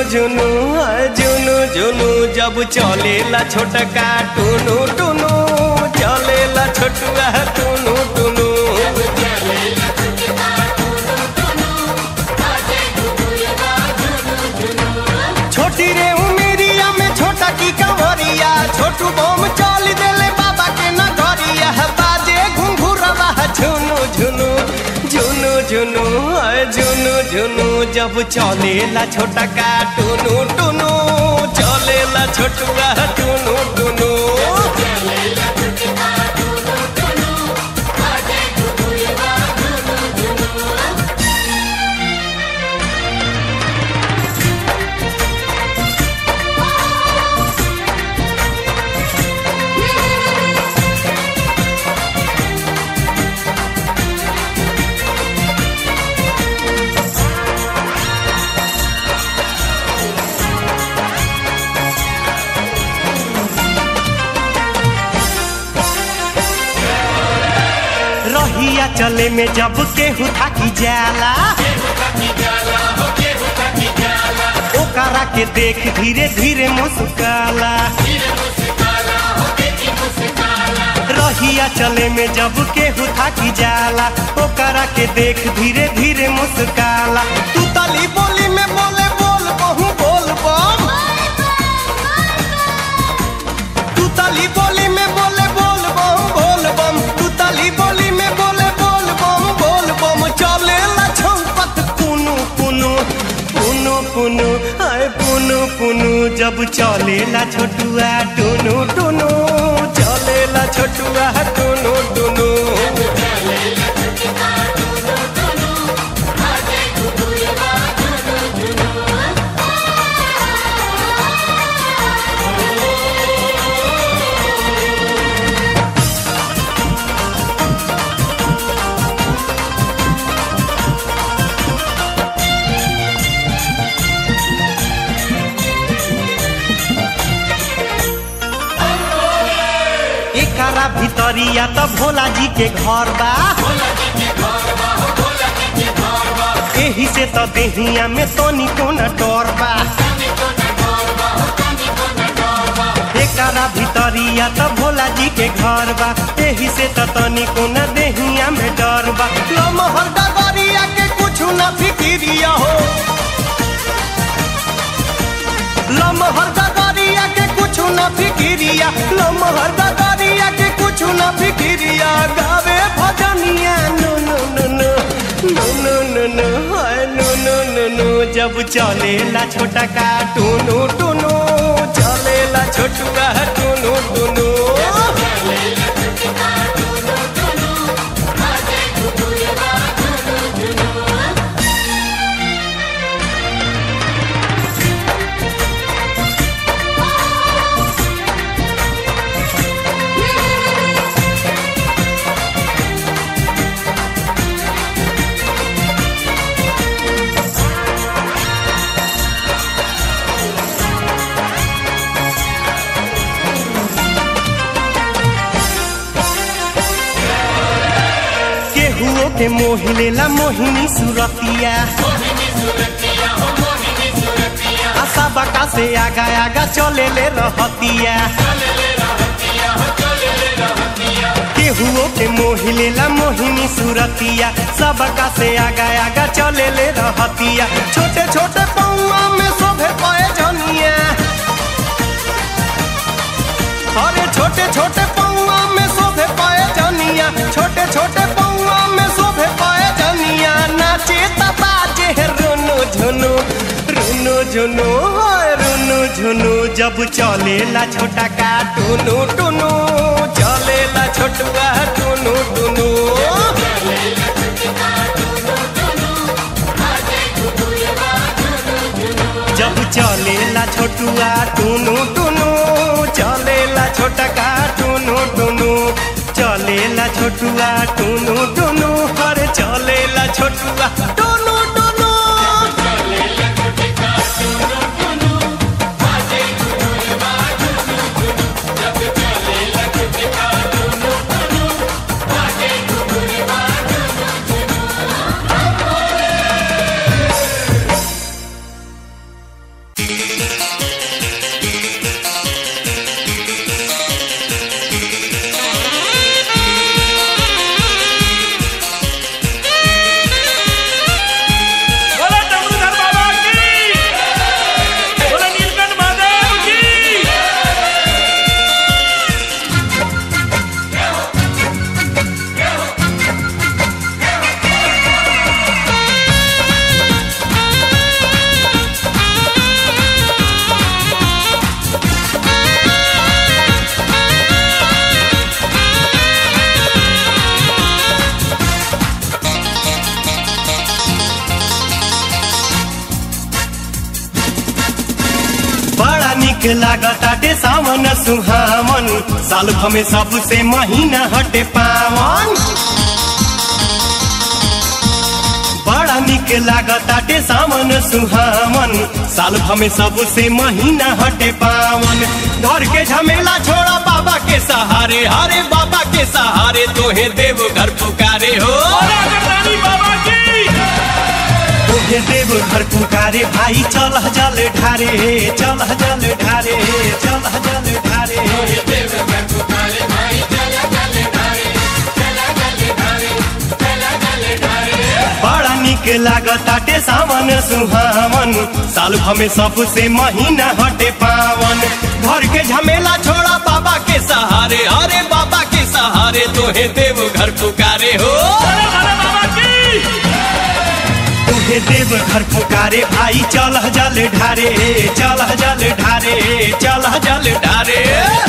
झुनु हाय झुनु झुनु जब चलेला छोटका टुनु टुनु चलेला छोटुआ टुनु टुनु छोटी रे उमेरिया में छोटा की कंवरिया छोटू बम चल देले बाबा के नगरिया बाजे घुंघुरवा झुनु झुनु झुनु झुनु हाय झुनु झुनु जब चलेला छोटा का टुनु टुनु चलेला छोटुआ टुनु टुनु रहिया चले में जब केहू थाकी जाला ओकरा के देख धीरे धीरे मुस्काला रहिया चले में जब केहू थाकी जाला ओकरा के देख धीरे धीरे मुस्काला तू तली बोली में बोले बोल बहु बोल बम तू तली बोली में बोले बोल बम बोल बम तू तली बोली में बोले बोल बम बोल बम चले ला छौपत पुनु पुनु पुनु पुनु आए पुनु पुनु जब चले ला छोटुआ टुनु टुनु चले ला छोटुआ टुनु टुनु एकरा भितरिया त भोला जी के घर बा एही से त देहिया में तनी कोना डर बा एकरा भितरिया त भोला जी के घर बा एही से त तनी कोना देहिया में डर बा लमहर डगरिया के कुछ न फिकिरिया हो लमहर डगरिया के कुछ न फिकिरिया लमहर डगरिया के कुछ न फिकिरिया गावे भजनिया नो नो नो नो नो नो नो नो हाय नो नो नो नो जब चलेला छोटा का टुनु टुनु चलेला छोटुआ टुनु टुनु केहुओ के मोह लेला मोहिनी सुरतिया आशा बाका से आगा आगा चले ले रहतिया केहुओ के मोह लेला मोहिनी सुरतिया सबका से आगा आगा चले ले रहतिया छोटे छोटे पौआ में शोभे पाए जनिया अरे छोटे छोटे पौआ में शोभे पाए जनिया छोटे छोटे पौआ में शोभे पाए जनिया नाचे बाजे रुनु झुनु रुनु झुनु हाय रुनु झुनु जब चलेला छोटा का टुनु टुनु चलेला छोटुआ टुनु टुनु जब चलेला छोटुआ टुनु टुनु चलेला छोटा का टुनु टुनु चलेला छोटुआ टुनु टुनु अरे चलेला छोटुआ टुनु टुनु निक लागताटे सावन सुहावन साल भमे सबसे महीना हटे पावन बड़ा निक लागताटे सावन सुहावन साल भमे सबसे महीना हटे पावन घर के झमेला छोड़ा बाबा के सहारे हरे बाबा के सहारे तोहे देव घर पुकारे हो बाबा की तोहे देव घर पुकारे भाई चल जल ढारे चल जल ढारे चल जल ढारे बड़ा निक लागताटे सावन सुहावन साल भमे सबसे महीना हटे पावन घर के झमेला छोड़ा बाबा के सहारे अरे बाबा के सहारे तोहे देव घर पुकारे हो बाबा की तोहे देव घर पुकारे भाई चल जल ढारे चल जल ढारे चल जल ढारे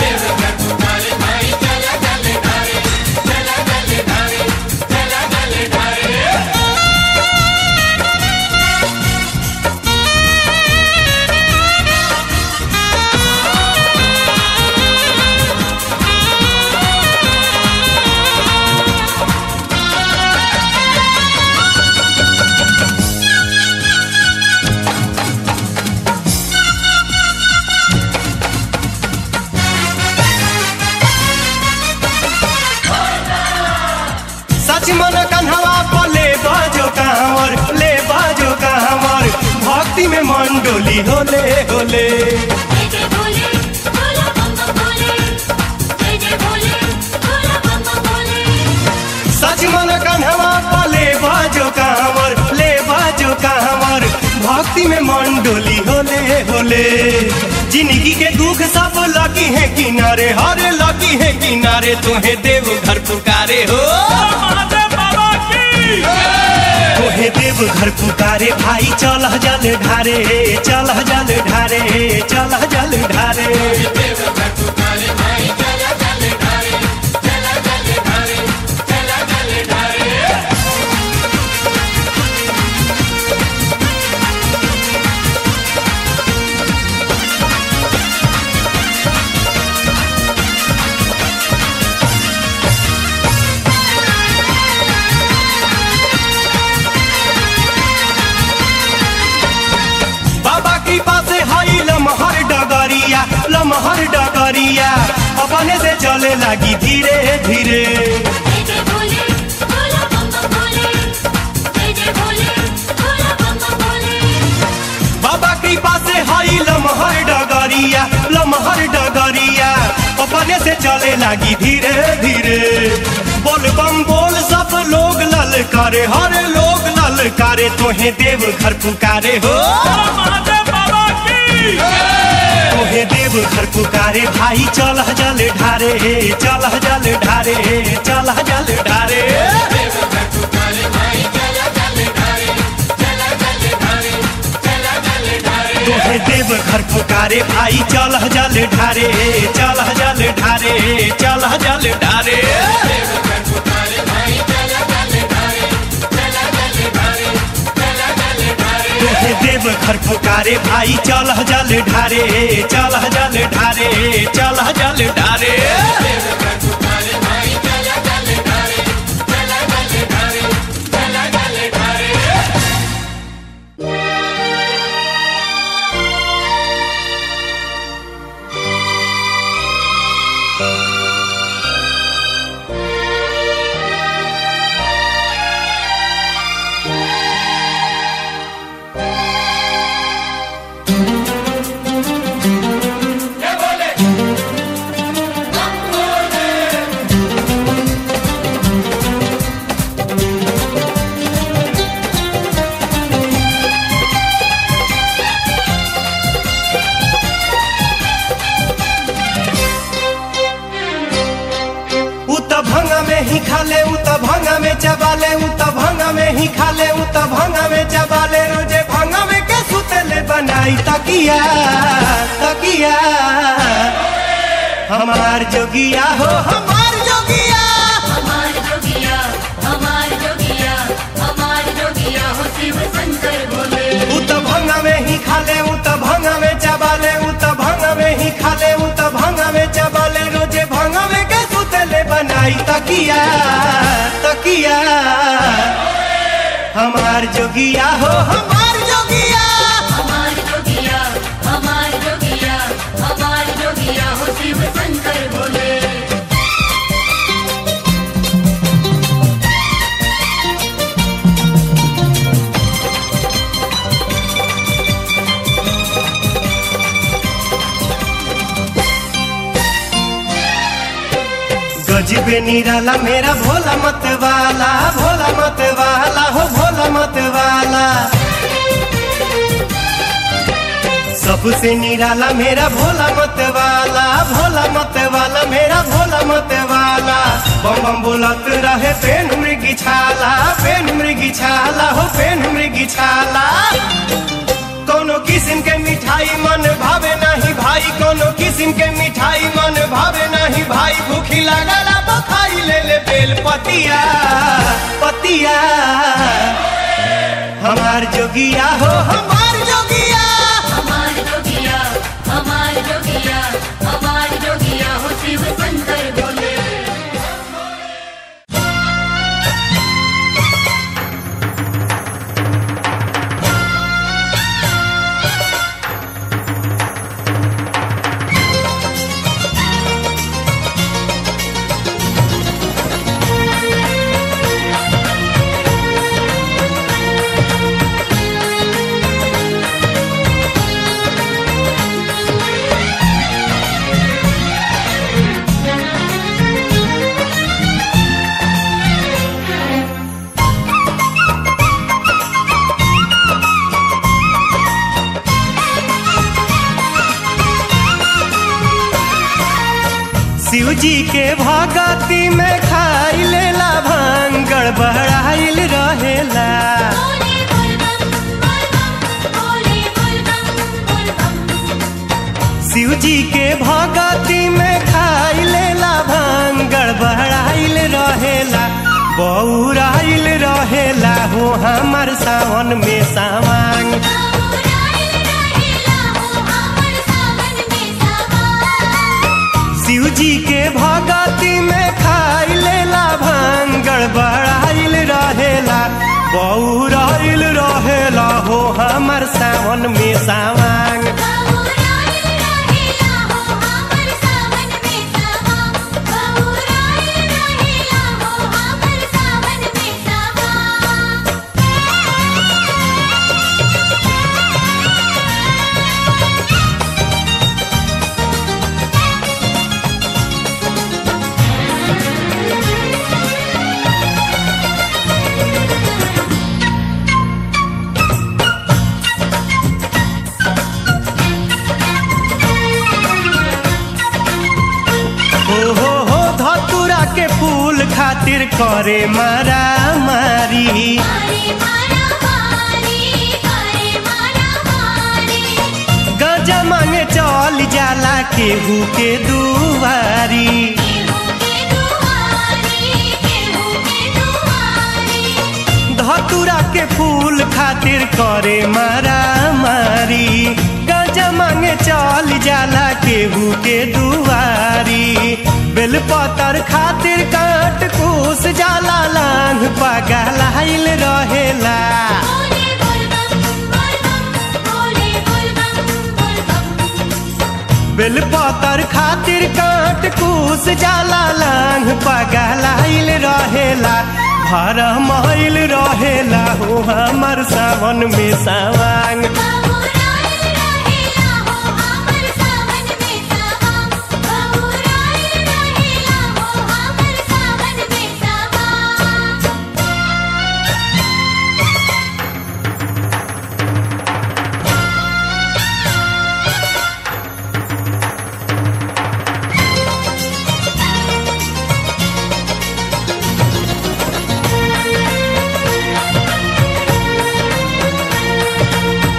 सच मन कन्हवा पर ले बाजो कांवर ले बाजो कांवर भक्ति में मन डोली होले होले जय जय भोले भोला बम बम भोले जय जय भोले भोला बम बम भोले सच मन कन्हवा पर ले बाजो कांवर ले बाजो कांवर भक्ति में मन डोली होले होले जिंदगी के दुख सब लगी है किनारे हरे लगी है किनारे तुम्हें देव घर पुकारे हो महादेव बाबा की तोहे देव घर पुकारे भाई चल जल ढारे चल जल ढारे चल जल ढारे बाबा कृपा से हई लमहर डगरिया लमहर डगरिया अपने से चले लगी धीरे धीरे जय जय भोले भोला बम बम भोले जय जय भोले भोला बम बम भोले बाबा कृपा से हई लमहर डगरिया लमहर डगरिया अपने से चले लगी धीरे धीरे बोल बम बोल सब लोग ललकारे हर लोग ललकारे तोहे देव घर पुकारे हो महादेव बाबा की तोहे देव घर पुकारे भाई चल जल ढारे चल जल ढारे चल जल ढारे तोहे देव घर पुकारे भाई चल जल ढारे चल जल ढारे चल जल ढारे तोहे देव घर पुकारे भाई चल जल ढारे चल जल ढारे चल जल ढारे उ त भंगा में ही खा ले उ त भंगा में चबा ले उ त भंगा में ही खा ले उ त भंगा में चबा ले रोजे भंगा में के सुतले बनाई तकिया तकिया हमार जोगिया हो हमार जोगिया हमार जोगिया हमार जोगिया हमार जोगिया हो शिव शंकर भोले उ त भंगा में ही खा ले उ त भंगा में चबा ले उ त भंगा में हई तकिया तकिया हमार जोगिया हो हमार जोगिया हमार जोगिया हमार जोगिया हमार जोगिया हो शिव शंकर भोले गजबे निराला मेरा भोला मत वाला भोला मत वाला हो भोला मत वाला सबसे निराला मेरा भोला मत वाला भोला मत वाला मेरा भोला मत वाला बम बम बोलत रहे पेन मृगी छाला पेन मृगी छाला हो पेन मृगी छाला कोनो किस्म के मिठाई मन भावे नहीं भाई कोनो किस्म के मिठाई मन भावे नहीं भाई भूखी लागला बखाई ले ले बेल पतिया पतिया हमार जोगिया हो हमार जोगिया हमार जोगिया हमार जोगिया हमार जोगिया हो शिव शंकर भोले शिव जी के भगती में खाई लेला भांग गड़बड़ाइल रहेला बोले बोल बम बोल बम बोले बोल बम बोल बम शिव जी के भगती में खाई लेला भांग गड़बड़ाइल रहेला बौराइल रहेला हो हमर सावन में सावांग बाबूराइल रहेला हो हमर सावन में सावन शिव जी के भगती में खाई लेला भांग गड़बड़ाइल रहेला बौराइल रहेला हो हमर सावन में सावांग बाबूराइल रहेला हो हमर सावन में सावन बाबूराइल रहेला हो हमर सावन में सावन हो हो हो धतुरा के फूल खातिर करे मारा मारी मारे मारा मारी करे मारा मारी गजा मांगे चल जाला केहू के दुआरी केहू के दुआरी केहू के दुआरी धतुरा के फूल खातिर करे मारा मारी गजा मांगे चल जाला केहू के दुआरी बेलपतर खातिर काट कूस जाला लांग पगलाइल रहेला बोले बोल बम बोल बम बोले बोल बम बोल बम बेलपतर खातिर काट कूस जाला लांग पगलाइल रहेला भर महिल रहेला हो हमर सावन में सावांग बाबूराइल रहेला हो हमर सावन में सावन बाबूराइल रहेला हो हमर सावन में सावन हो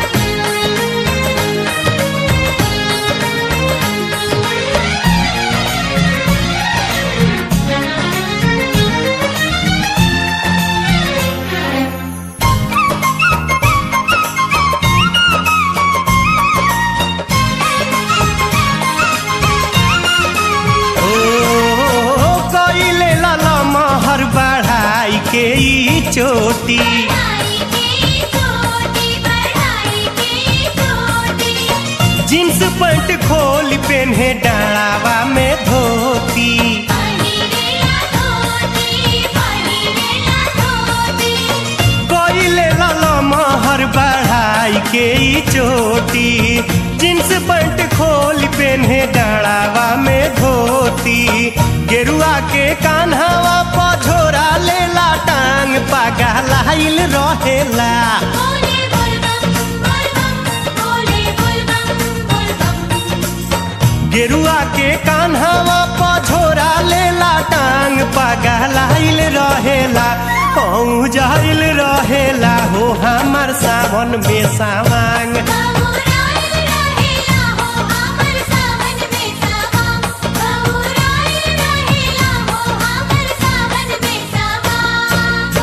चोटी बढ़ाई की चोटी बढ़ाई की चोटी जींस पैंट खोल पेन्हे डालावा में धोती पहिरेला धोती पहिरेला धोती कोइले लाला महर बढ़ाई के ई चोटी जींस पैंट खोल पेन्हे डालावा में धोती गेरुआ के कान्हावा पझोरा लेला टांग पागा लाइल रहेला बोले बोलबम बोलबम बोले बोलबम बोलबम गेरुआ के कान्हावा पझोरा लेला टांग पागा लाइल रहेला कहूँ जाइल रहेला हो हमर सावन में सावांग बहुराइल रहेला हो हमर सावन में सावन बहुराइल रहेला हो हमर सावन में सावन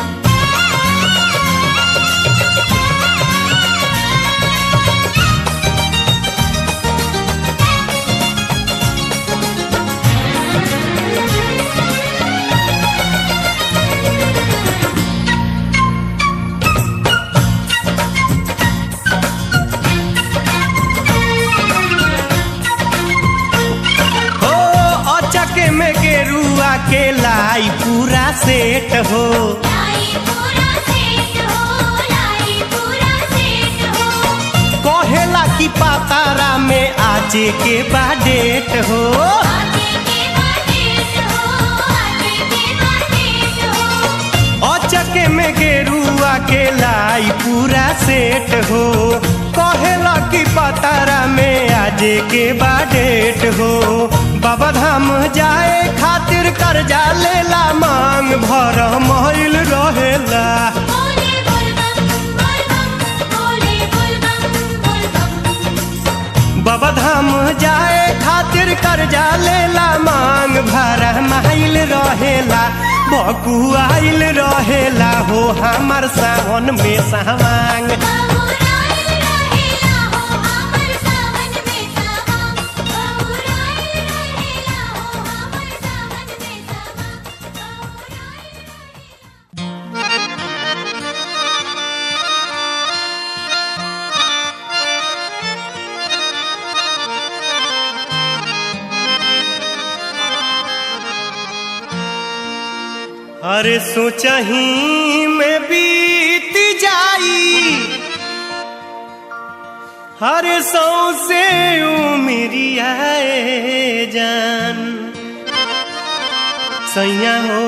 हो अचक में गेरुआ के लाई पूरा सेट हो लाई पूरा सेट हो लाई पूरा सेट हो कहेला की पातारा में आजे के बाडेट हो आगे के बातें हो आगे के बातें हो अचक में गेरुआ के लाई पूरा सेट हो कहेला की पातारा में आजे के बाडेट हो बाबा धाम जाए खातिर कर्जा लेला मांग भर महिल रहेला बोले बोलबम बोलबम बोले बोलबम बोलबम बाबा धाम जाए खातिर कर्जा लेला मांग भरा माइल रहेला बकुआइल रहेला हो हमर सावन में सावांग बहुराइल रहेला हो हमर सावन में सावन बहुराइल रहेला हो हमर सावन में सावन बहुराइल अरे सोचही में बीत जाई हरे सौ से उमरिया जान सैया हो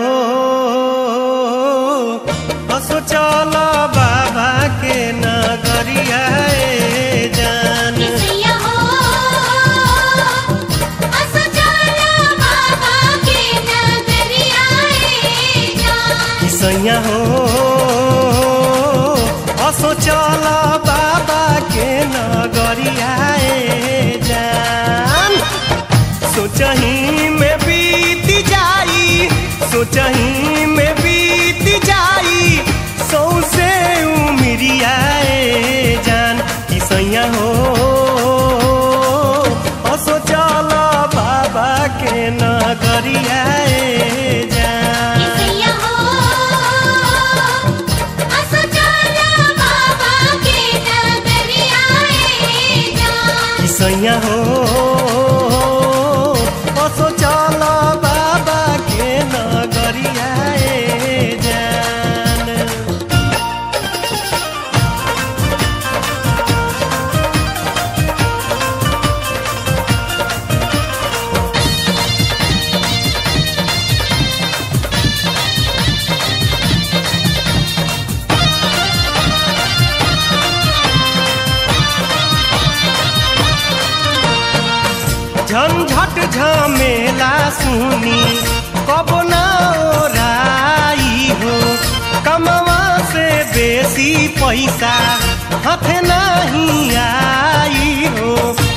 हसो चल बाबा के नगरिया जान किसैया हो असो चला बाबा के नगरिया रे जान सैया हो हसो चल बाबा के नगरिया जान सोचही में बीत जाई सोचही में बीत जाई सौसे उमरिया जान कि सैया हो हसो चल बाबा के नगरिया जान किसैया हो असो चला बाबा के नगरिया रे जान सैया हो असो चल बाबा के नगरिया जान झंझट झमेला सुनी कब ना ओराई हो कमवा से बेसी पैसा हाथ नहीं आई हो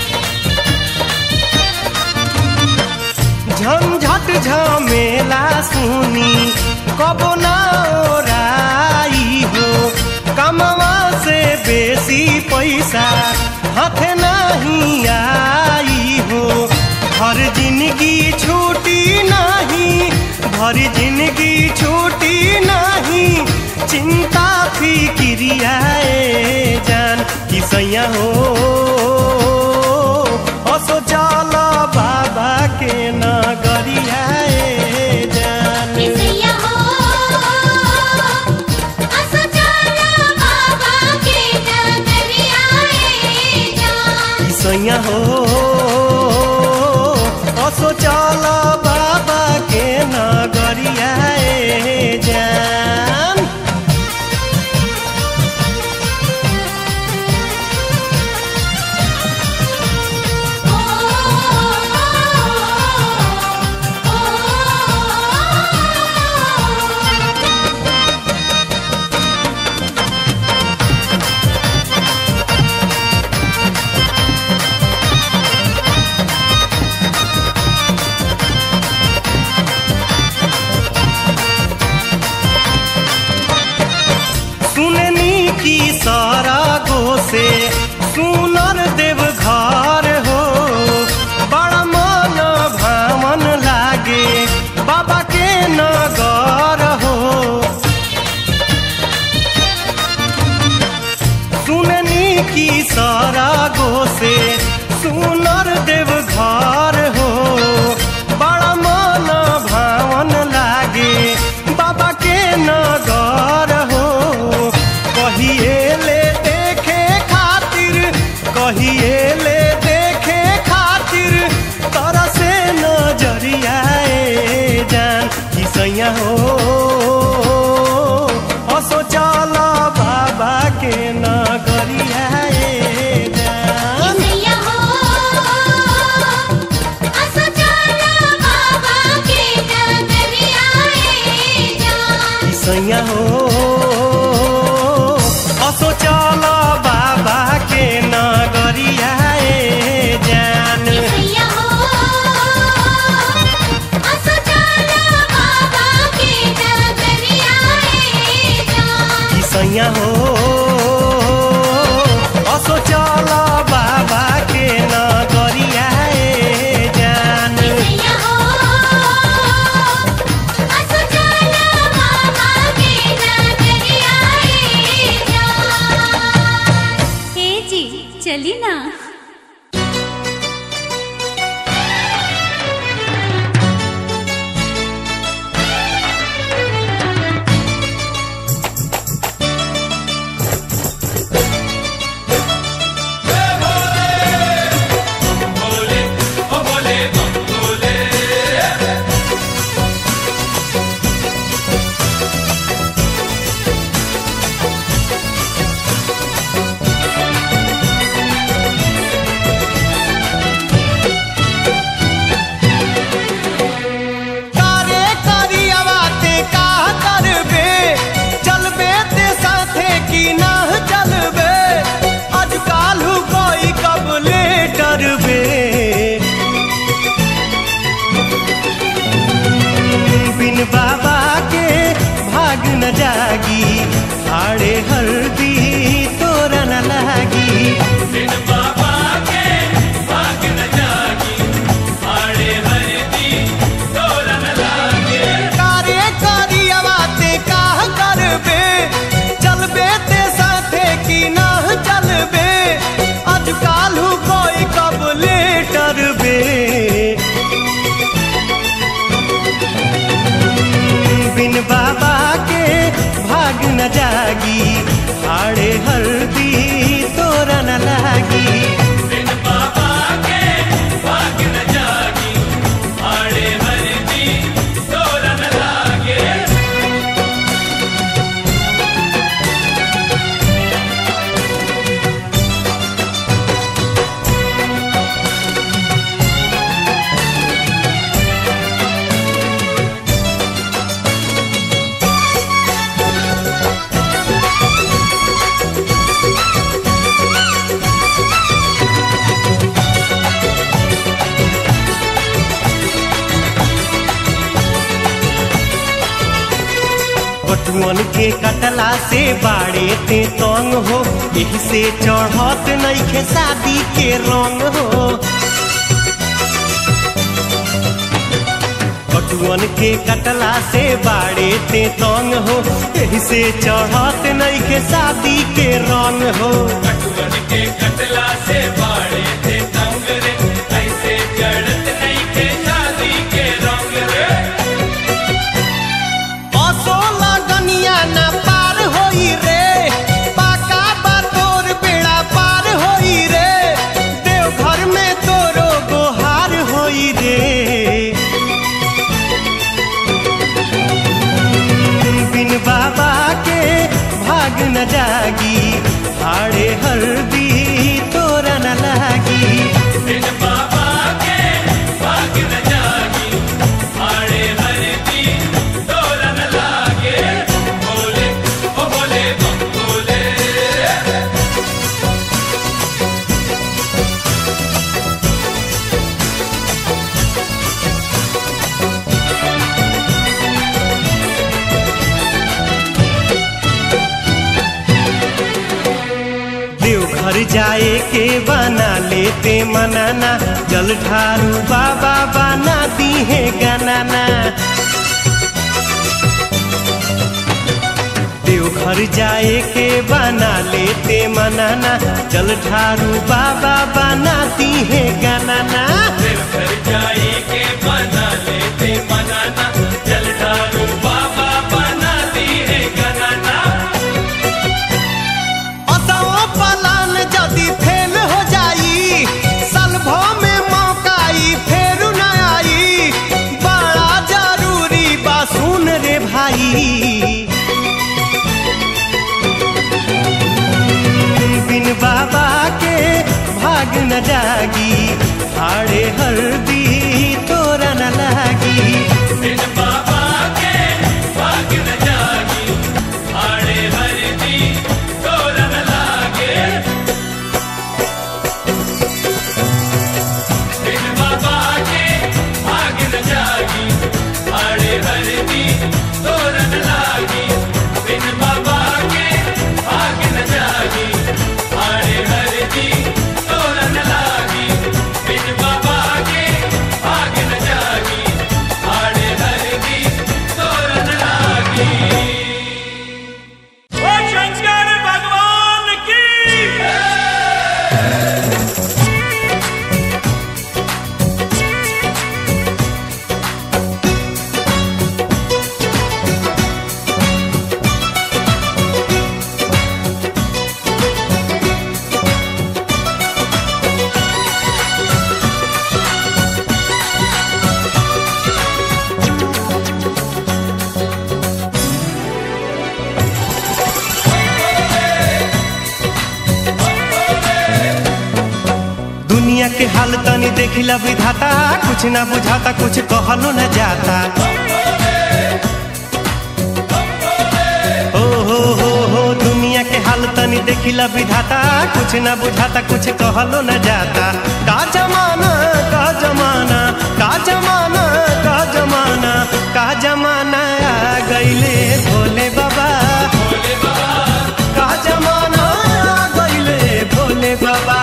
झंझट झमेला सुनी कब ना ओराई हो कमवा से बेसी पैसा हाथ नहीं आई हो हर जिंदगी छूटी नहीं भर जिंदगी छूटी नहीं चिंता फिक्रियाए जान कि सैया हो असो चल बाबा के नगरियाए जान किसैया हो असो चला बाबा के नगरिया ए जान कि सैया हो असो चल बाबा के नगरियाए जान ओ ओ सुननी की सारा गो से सुनर देव घर हो बड़ा मन भावन लागे बाबा के नगर हो सुननी की सारा गो से सुनर देव घर हो बड़ा मन भावन लागे बाबा के नगर हो कहिए ले देखे खातिर कहिए ले देखे खातिर तरह से नजरियाए जान कि सैया हो असो चल बाबा के नगरियाए जान किसैया हो असो चला बाबा के नगरिया ए जान कि सैया हो असो चल बाबा के नगरियाए जान किसैया हो असो चला बाबा के नगरिया ए जान कि सैया हो असो चल बाबा के नगरियाए जान किसैया हो असो चला बाबा के नगरिया ए जान हे जी चली ना कारे करियावाते का करबे चलबे ते साथे की ना चलबे आज कालू कोई कबले डरबे बिन बाबा के भाग न जागी आड़े हल्दी तोरा न लागी बिन बाबा के भाग न जागी आड़े हरदी तोरन लागे कार्य करियावाते का करबे चलबे ते साथे की ना चलबे आज कालू कोई कबले डरबे बिन बाबा के भाग न जागी हाड़े हल्दी तोरा न लागी बिन बाबा के भाग न जागी आड़े हरदी तोरन लागे बटुअन के कटला से बाड़े ते तंग हो यही से चढ़त नइखे शादी के रंग हो कटुअन के कटला से बाड़े ते तंग हो एही से चढ़त नहीं के शादी के रंग हो कटुअन के कटला से बाड़े थे तंग रे ऐसे चढ़त नहीं के शादी के रंग रे असो लगनिया ना पार होई रे पाका बा तोर बेड़ा पार होई रे देवघर में तोरो गोहार होई रे बिन बाबा के भाग न जागी हाड़े हल्दी तोरा न लागी बिन बाबा के भाग न जागी आड़े हरदी तोरन लागे बोले ओ बोले बम बोले देवघर जाए के बना लेते मनाना जल ढारू बाबा बना दी है गनाना देवघर जाए के बना लेते मनाना जल ढारू बाबा बना दी है गनाना घर जाए के बना लेते मनाना जल ढारू बाबा बना दी है गनाना असाओ पलान जदि फेल हो जाई सलभो में मौकाई फेर न आई बड़ा जरूरी बा सुन रे भाई बिन बाबा के भाग न जागी हाड़े हल्दी तोरा न लागी बिन बाबा के भाग न जागी आड़े हरदी तोरन लागे बिन बाबा के भाग न जागी आड़े हरदी तोरन लागी बिन बाबा के भाग न जागी आड़े हरदी तोरन लागी बिन बाबा के भाग न जागी आड़े हरदी तोरन लागी ओ शंकर भगवान की दुनिया के हाल तनी देखिला विधाता कुछ ना बुझाता कुछ कहलो न जाता ओ हो हो हो दुनिया के हाल तनी देखिला विधाता कुछ ना बुझाता कुछ कहलो न जाता का जमाना का जमाना का जमाना का जमाना का जमाना आ गईले भोले बाबा का जमाना आ गईले भोले बाबा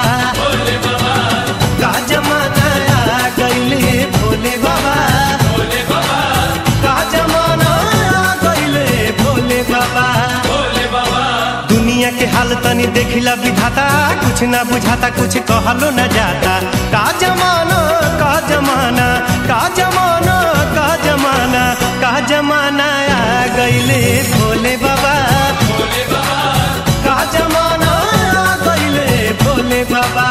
का जमाना आ गईले भोले बाबा का जमाना आ गईले भोले बाबा दुनिया के हाल तनी देखिला विधाता कुछ ना बुझाता कुछ कहलो न जाता का जमाना का जमाना का जमाना का जमाना का जमाना आ गईले भोले बाबा का जमाना आ गईले भोले बाबा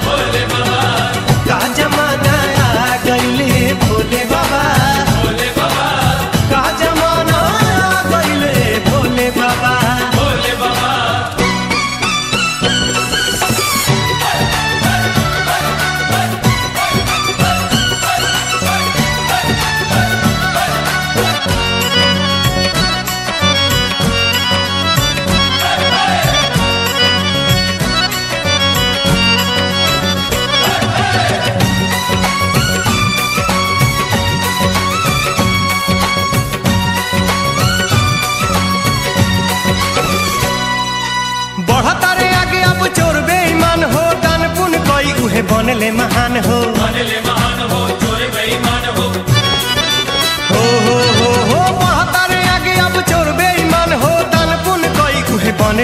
का जमाना आ गईले भोले बाबा का जमाना आ गईले भोले बाबा बढ़ता रे आगे अब चोर बेईमान हो दान पुन कोई उहे बनले महान हो बनले महान हो चोर बेईमान हो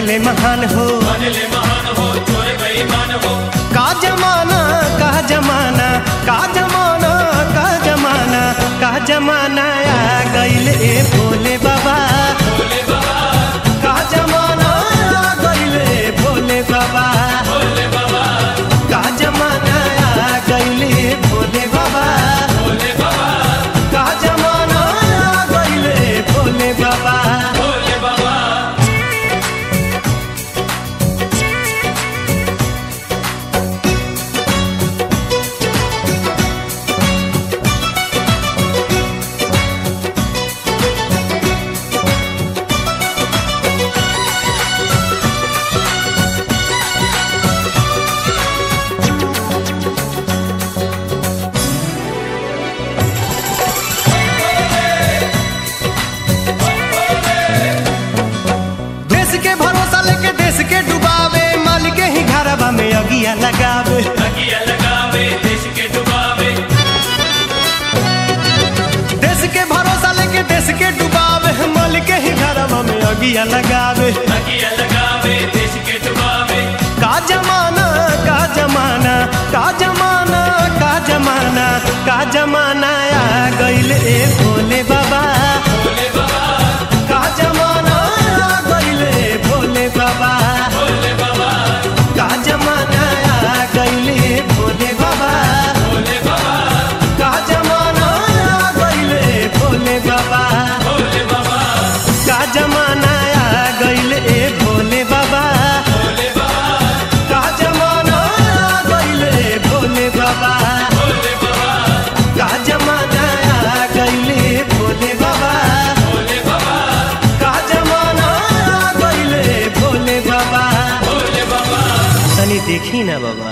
बनले महान हो बनले महान हो चोर बेईमान हो का जमाना का जमाना का जमाना का जमाना का जमाना आ गइल ए भोले बाबा भोले बाबा का जमाना आ गइल ए भोले बाबा भोले बाबा का जमाना आ गइल ए भोले बाबा भोले बाबा का जमाना आ गइल ए भोले बाबा भोले बाबा देश के भरोसा लेके देश के डुबावे माल के ही घरवा में अगिया लगावे अगिया लगावे देश के डुबावे देश के भरोसा लेके देश के डुबावे माल के ही घरवा में अगिया लगावे अगिया लगावे देश के डुबावे का जमाना का जमाना का जमाना का जमाना का जमाना आ गइल ए भोले बाबा भोले बाबा का जमाना आ गइल ए भोले बाबा भोले बाबा का जमाना आ गइल ए भोले बाबा भोले बाबा का जमाना आ गइल ए भोले बाबा भोले बाबा का जमाना आ गइल ए भोले बाबा भोले बाबा का जमाना आ गइल ए भोले बाबा भोले बाबा का जमाना आ गइल ए भोले बाबा भोले बाबा का जमाना आ गइल ए भोले बाबा भोले बाबा तनी देखी ना बाबा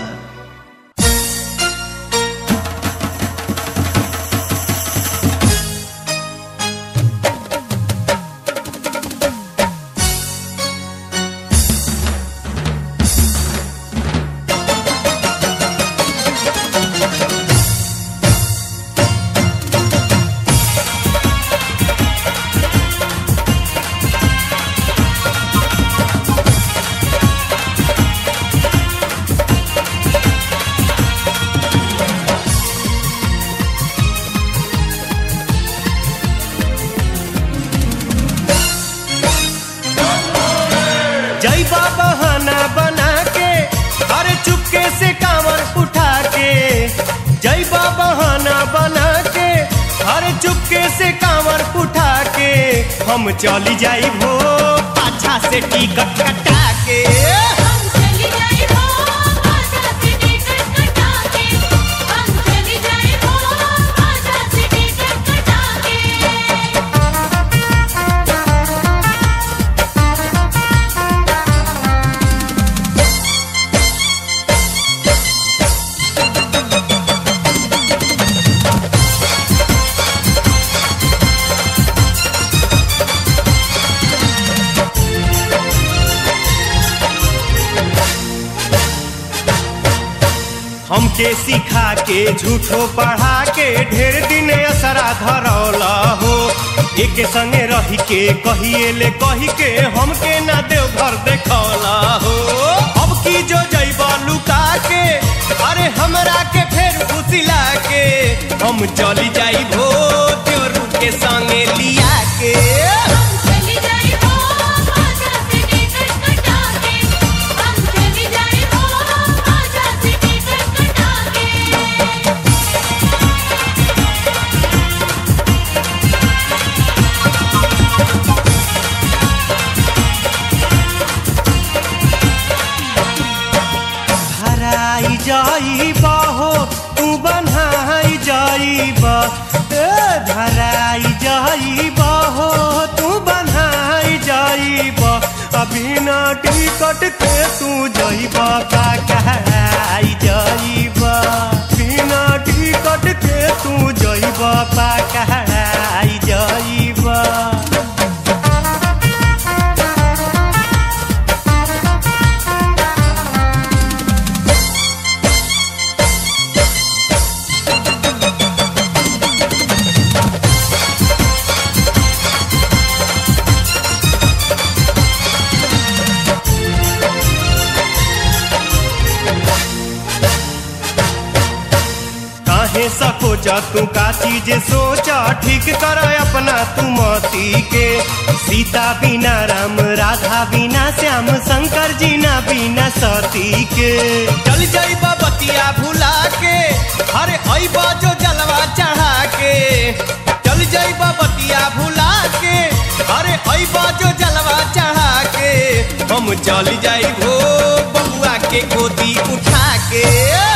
जय बाबा बहाना बना के अरे चुपके से कांवर उठा के जय बाबा बहाना बना के अरे चुपके से कांवर उठा के हम चली जाई भो पाछा से टिकट कटा के हम चली जाए हो आजा से टिकट कटा के हम चली जाए हो आजा से टिकट कटा के हमके सिखा के झूठो पढ़ा के ढेर दिन असरा धरौला हो एक संगे रही के कहिए ले कही के हमके ना देव घर देखौला हो अब की जो जैबा लुका के अरे हमरा के फेर फुसिला के हम चली जाई भो त्योरू के संगे लिया के हम चली जाए हो आजा से टिकट कटा के हम चली जाए हो आजा से टिकट कटा के धराई जाइबा हो तू बन्हाई जाइबा ए धराई जाइबा हो तू बन्हाई जाइबा अभी ना टिकट के तू जाइबा का कहराई जाइबा बिना टिकट के तू जाइबा का कहराई जाइबा काहे सकोच तू का चीज सोचा ठीक कर अपना तू मती के सीता बिना राम राधा बिना श्याम शंकर जी ना बिना सती के चल जाई बतिया भुला के अरे अइबा जो जलवा चढ़ा के चल जाई बतिया भुला के अरे अइबा जो जलवा चढ़ा के हम चल जाई हो बबुआ के गोदी उठा के